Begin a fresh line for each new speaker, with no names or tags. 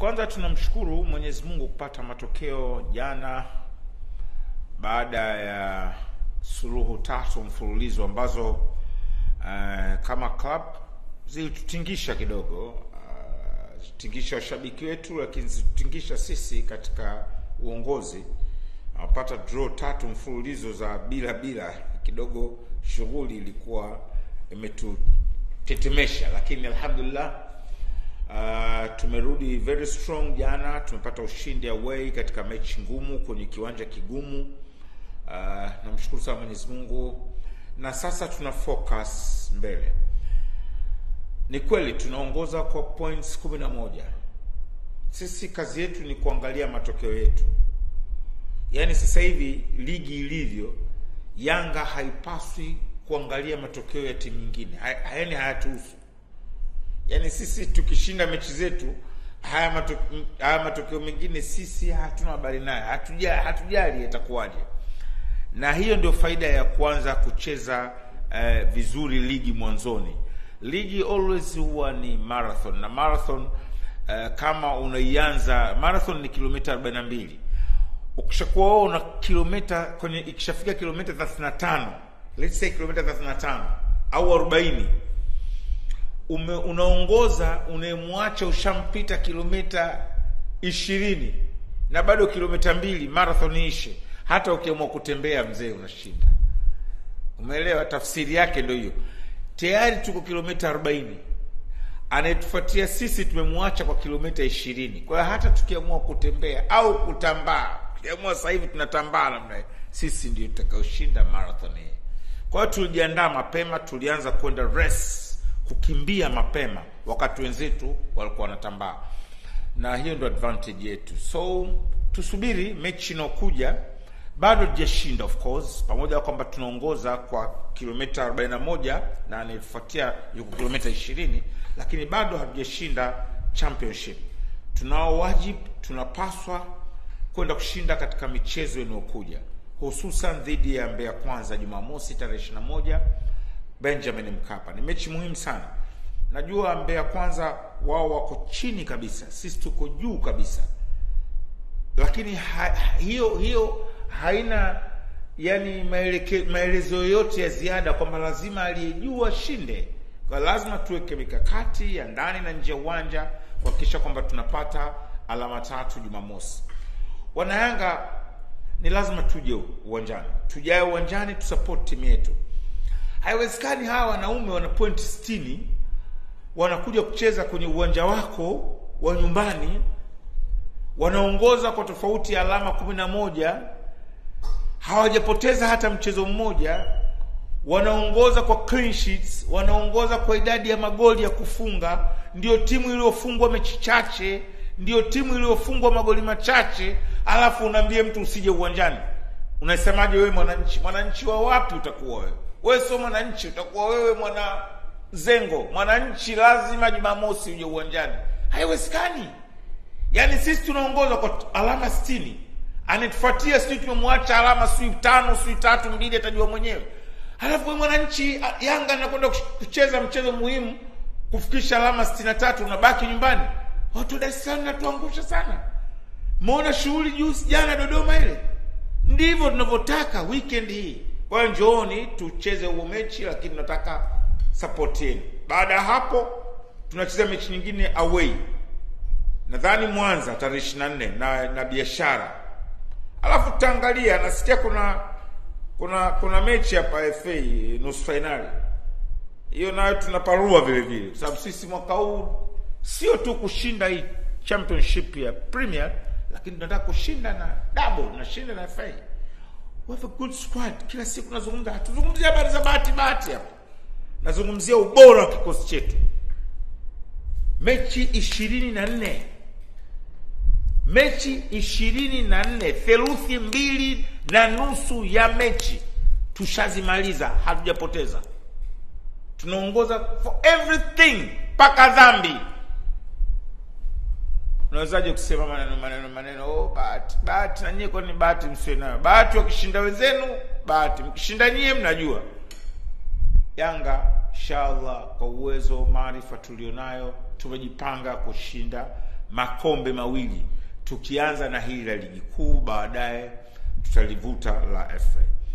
kwanza tunamshukuru Mwenyezi Mungu kupata matokeo jana baada ya suluhu tatu mfululizo ambazo uh, kama club zilitutingisha kidogo uh, zitingisha washabiki wetu, lakini zitutingisha sisi katika uongozi. Napata draw tatu mfululizo za bila bila, kidogo shughuli ilikuwa imetutetemesha, lakini alhamdulillah Uh, tumerudi very strong jana, tumepata ushindi away katika mechi ngumu kwenye kiwanja kigumu. Uh, namshukuru sana Mwenyezi Mungu, na sasa tuna focus mbele. Ni kweli tunaongoza kwa points kumi na moja. Sisi kazi yetu ni kuangalia matokeo yetu, yaani sasa hivi ligi ilivyo, Yanga haipaswi kuangalia matokeo ya timu nyingine, yaani hayatuhusu Yaani sisi tukishinda mechi zetu haya matokeo, haya matokeo mengine sisi hatuna habari nayo, hatujali hatujali yatakuwaje. Na hiyo ndio faida ya kuanza kucheza uh, vizuri ligi mwanzoni. Ligi always huwa ni marathon na marathon uh, kama unaianza marathon ni kilomita 42. Ukishakuwa wewe una kilomita kwenye ikishafika kilomita 35, let's say kilomita 35 au 40 ume, unaongoza unayemwacha ushampita kilomita ishirini na bado kilomita mbili marathon ishe. Hata ukiamua kutembea mzee, unashinda. Umeelewa? Tafsiri yake ndio hiyo. Tayari tuko kilomita arobaini, anayetufuatia sisi tumemwacha kwa kilomita ishirini. Kwa hiyo hata tukiamua kutembea au kutambaa, tukiamua sasa hivi tunatambaa namna sisi ndio tutakaoshinda marathon hii. Kwa hiyo tulijiandaa mapema, tulianza kwenda race kukimbia mapema wakati wenzetu walikuwa wanatambaa, na hiyo ndio advantage yetu. So tusubiri mechi inayokuja. Bado tujashinda of course, pamoja na kwamba tunaongoza kwa kilomita 41 na anayefuatia yuko kilomita 20, lakini bado hatujashinda championship. Tunao wajibu, tunapaswa kwenda kushinda katika michezo inayokuja, hususan dhidi ya Mbeya Kwanza Jumamosi tarehe 21 Benjamin Mkapa. Ni mechi muhimu sana. Najua Mbeya Kwanza wao wako chini kabisa, sisi tuko juu kabisa, lakini ha, hiyo hiyo haina yani maeleke, maelezo yoyote ya ziada kwamba lazima aliye juu ashinde. Kwa lazima tuweke mikakati ya ndani na nje ya uwanja kuhakikisha kwamba tunapata alama tatu Jumamosi. Wanayanga ni lazima tuje uwanjani, tujae uwanjani tusupport timu yetu. Haiwezekani hawa wanaume wana point sitini wanakuja kucheza kwenye uwanja wako wa nyumbani, wanaongoza kwa tofauti ya alama kumi na moja, hawajapoteza hata mchezo mmoja, wanaongoza kwa clean sheets, wanaongoza kwa idadi ya magoli ya kufunga, ndio timu iliyofungwa mechi chache, ndio timu iliyofungwa magoli machache, alafu unaambie mtu usije uwanjani. Unasemaje wewe mwananchi? Mwananchi wa wapi utakuwa wewe? Wewe sio mwananchi, utakuwa wewe mwana zengo. Mwananchi lazima Jumamosi uje uwanjani, haiwezekani. Yaani sisi tunaongoza kwa alama sitini, anatufuatia sijui tumemwacha alama sijui tano sijui tatu mbili, atajua mwenyewe. Halafu wewe mwananchi Yanga anakwenda kucheza mchezo muhimu kufikisha alama sitini na tatu, unabaki nyumbani. Watu Dar es Salaam natuangusha sana. Muona shughuli juzi jana Dodoma ile, ndivyo tunavyotaka weekend hii. Kwa hiyo njooni tucheze huo mechi, lakini tunataka support yenu. Baada ya hapo, tunacheza mechi nyingine away, nadhani Mwanza tarehe ishirini na nne na na Biashara, alafu tutaangalia. Nasikia kuna kuna kuna mechi hapa FA nusu fainali, hiyo nayo tunaparua vile vile, kwa sababu sisi mwaka huu sio tu kushinda hii championship ya Premier, lakini tunataka kushinda na double, tunashinda na FA. We have a good squad. Kila siku nazungumza, hatuzungumzia habari za bahati bahati hapa, nazungumzia ubora wa kikosi chetu. Mechi ishirini na nne mechi ishirini na nne theluthi mbili na nusu ya mechi tushazimaliza, hatujapoteza. Tunaongoza for everything mpaka dhambi. Unawezaje kusema maneno maneno maneno, oh, bahati bahati? Na nyie kwani bahati msiwe nayo? Bahati wakishinda wenzenu, bahati mkishinda nyie, mnajua. Yanga inshallah, kwa uwezo maarifa tulionayo, tumejipanga kushinda makombe mawili, tukianza na hili la ligi kuu, baadaye tutalivuta la FA.